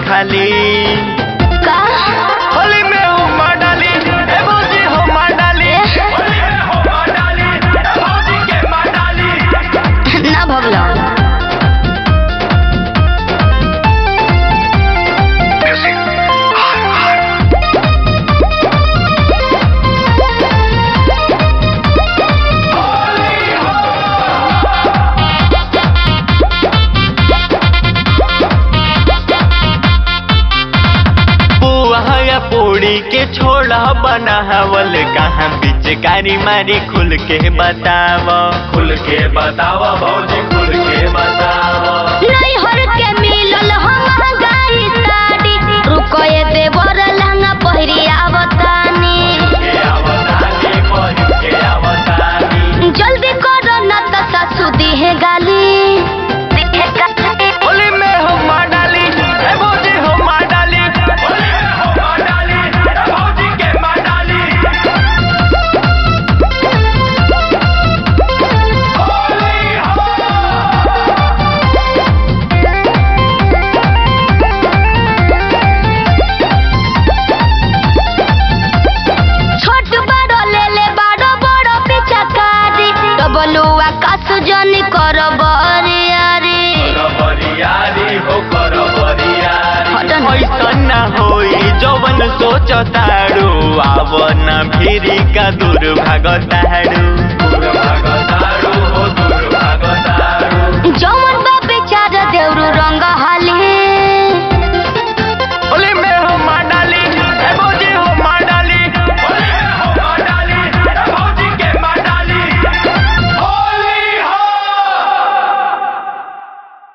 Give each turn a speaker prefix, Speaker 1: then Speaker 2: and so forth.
Speaker 1: खाली
Speaker 2: का
Speaker 1: होली में हुमा डाली ए भौजी हुमा डाली होली में हुमा डाली ए भौजी के माँ डाली
Speaker 2: ना भगलो
Speaker 1: पुआ या पूड़ी के छोड़ा बनावल कहाँ पिचकारी मारी खुल के बताव खुल के बताव भौजी खुल के बताव
Speaker 2: नहीं हर के मिलल हम गाई साड़ी रुको ये देवर लहंगा पहिरी आवतानी
Speaker 1: के आवतानी बहिन के आवतानी
Speaker 2: जल्दी करो ना तो सासू दिहे गाली
Speaker 1: होली में हुमा डाली ए भौजी हुमा डाली होली में हुमा डाली ए भौजी के माँ डाली होली हो
Speaker 2: छोट बड़ो ले ले बड़ो बड़ो पिचकारी डबलुआ कासु जनी करो बरियारी
Speaker 1: बरियारी हो कर बरियारी
Speaker 2: हटन।
Speaker 1: ऐसन ना होई जवन सोचतारू आव न भिरी का दूर भागतारू दूर भागतारू